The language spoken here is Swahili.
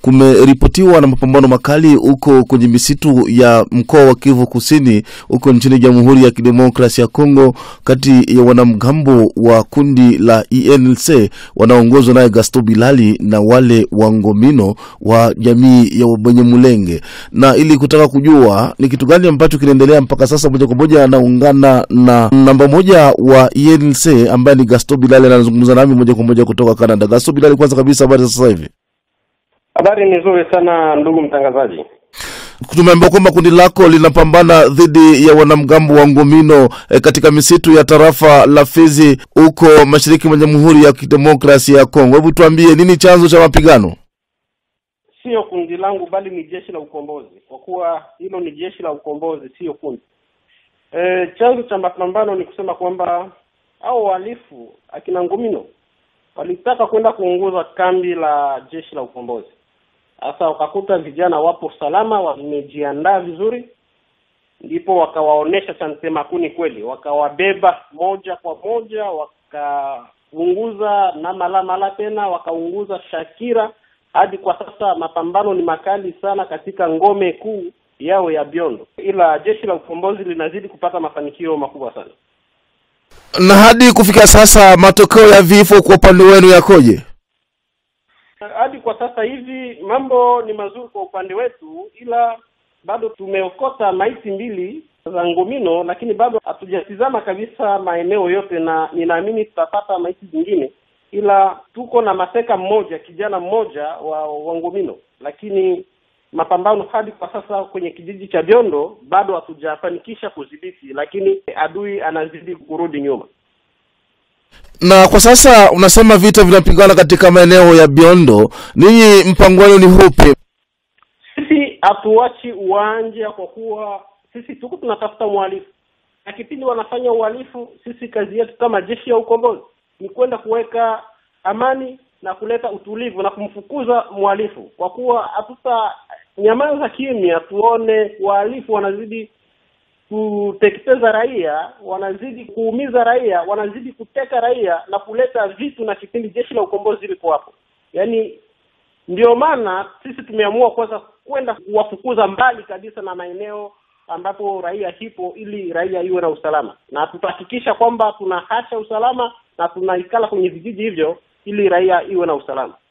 kumeripotiwa na mapambano makali huko kwenye misitu ya mkoa wa Kivu Kusini huko nchini Jamhuri ya Kidemokrasia ya Kongo, kati ya wanamgambo wa kundi la ENLC wanaoongozwa naye Gaston Bilali na wale wa Ngomino wa jamii ya Wabanyamulenge, na ili kutaka kujua ni kitu gani ambacho kinaendelea mpaka sasa, moja kwa moja anaungana na namba moja wa ENLC ambaye ni Gaston Bilali, anazungumza nami moja kwa moja kutoka Canada. Gaston Bilali, kwanza kabisa, habari za sasa hivi? Habari ni nzuri sana ndugu mtangazaji. Tumeambiwa kwamba kundi lako linapambana dhidi ya wanamgambo wa Ngomino e, katika misitu ya tarafa la Fizi huko mashariki mwa Jamhuri ya Kidemokrasia ya Kongo. Hebu tuambie nini chanzo cha mapigano? Sio kundi langu bali ni jeshi la ukombozi, kwa kuwa hilo ni jeshi la ukombozi, sio kundi. E, chanzo cha mapambano ni kusema kwamba hao wahalifu akina Ngomino walitaka kwenda kuunguza kambi la jeshi la ukombozi. Sasa wakakuta vijana wapo salama, wamejiandaa vizuri, ndipo wakawaonesha cha mtema kuni kweli, wakawabeba moja kwa moja, wakaunguza na malamala tena wakaunguza Shakira. Hadi kwa sasa mapambano ni makali sana katika ngome kuu yao ya Biondo, ila jeshi la ukombozi linazidi kupata mafanikio makubwa sana. Na hadi kufikia sasa matokeo ya vifo kwa upande wenu yakoje? Hadi kwa sasa hivi mambo ni mazuri kwa upande wetu, ila bado tumeokota maiti mbili za Ngomino, lakini bado hatujatizama kabisa maeneo yote, na ninaamini tutapata maiti zingine, ila tuko na mateka mmoja, kijana mmoja wa, wa Ngomino, lakini mapambano hadi kwa sasa kwenye kijiji cha Biondo bado hatujafanikisha kudhibiti, lakini adui anazidi kurudi nyuma. Na kwa sasa unasema vita vinapigana katika maeneo ya Biondo, ninyi mpango wenu ni hupi? Sisi hatuachi uwanja kwa kuwa sisi tuko tunatafuta mhalifu, na kipindi wanafanya uhalifu, sisi kazi yetu kama jeshi ya ukombozi ni kwenda kuweka amani na kuleta utulivu na kumfukuza mhalifu, kwa kuwa hatuta nyamaza kimya tuone wahalifu wanazidi kuteketeza raia, wanazidi kuumiza raia, wanazidi kuteka raia na kuleta vitu, na kipindi jeshi la ukombozi liko hapo. Yaani ndio maana sisi tumeamua kwanza kwenda kuwafukuza mbali kabisa na maeneo ambapo raia hipo, ili raia iwe na usalama, na tutahakikisha kwamba tunahasha usalama na tunaikala kwenye vijiji hivyo ili raia iwe na usalama.